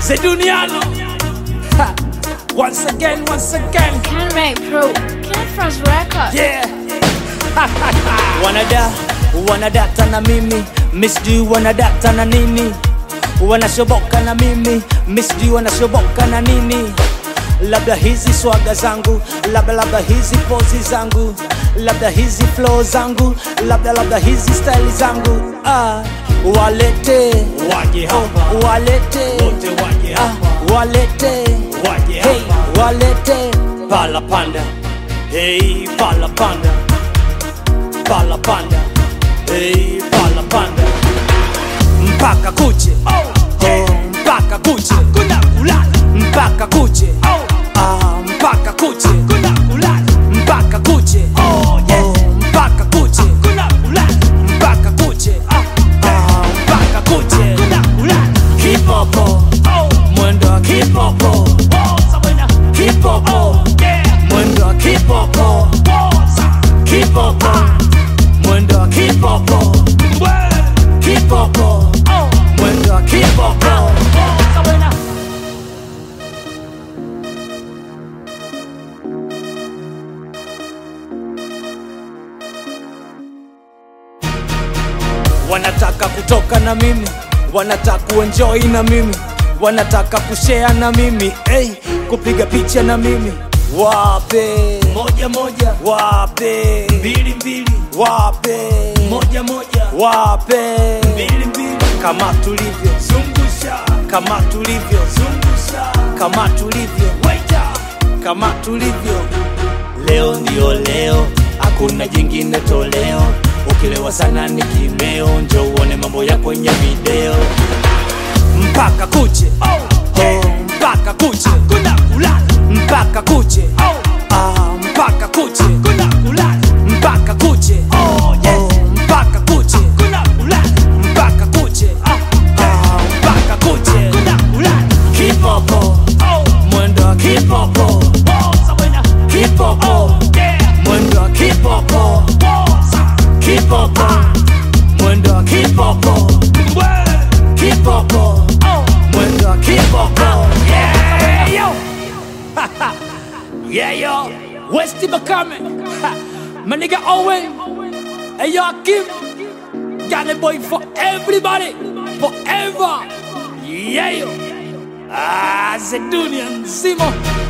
Zeduniano. Ha. Once again, once again. Can make pro. Can France record. Yeah. wanada wanadata na mimi misdi wanadata na nini wanashoboka na mimi misdi wanashoboka na nini labda hizi swaga zangu labda labda hizi pozi zangu labda hizi flow zangu labda labda hizi style zangu ah, walete Waje hapa. walete Wote waje ah, hapa. walete Waje hey, hapa. walete Pala panda. Hey, pala panda. Pala panda. Hey, pala panda. Mpaka kuche. Oh, mpaka kuche. Kuna kulala. Mpaka kuche. Oh, ah, mpaka kuche. Kuna kulala. Mpaka kuche. Oh, yes. Mpaka kuche. Kuna kulala. Mpaka kuche. Ah, ah, mpaka kuche. Kuna kulala. Kipopo. Oh, mwendo wa kipopo. Oh, sabena. Kipopo. Yeah. Mwendo wa kipopo. Kipopo. Mwendo wa kipopo. Kipopo. Mwendo wa kipopo. Sabena. wanataka kutoka na mimi wanataka kuenjoy na mimi wanataka kushare na mimi hey, kupiga picha na mimi wape moja moja wape mbili mbili wape moja moja wape mbili mbili kama tulivyo zungusha kama tulivyo zungusha kama tulivyo waita kama tulivyo leo ndio leo hakuna jingine toleo ukilewa sana ni kimeo njo uone mambo ya kwenye video mpaka kuche oh, yeah. mpaka kuche kuna kulala mpaka kuche oh, ah, mpaka kuche kuna kulala mpaka kuche oh, yes. mpaka kuche kuna kulala mpaka kuche ah, ah, mpaka kuche kuna kulala kipopo oh, mwendo wa kipopo oh, sabena kipopo oh, yeah. mwendo wa kipopo oh, sa kipopo mwendo wa kipopo kipopo mwendo wa kipopo yeah, yo. yeah, yo. Westy Bakame my nigga Owen hey yo Akim got a boy for everybody forever yeah yo ah Zedunia nzima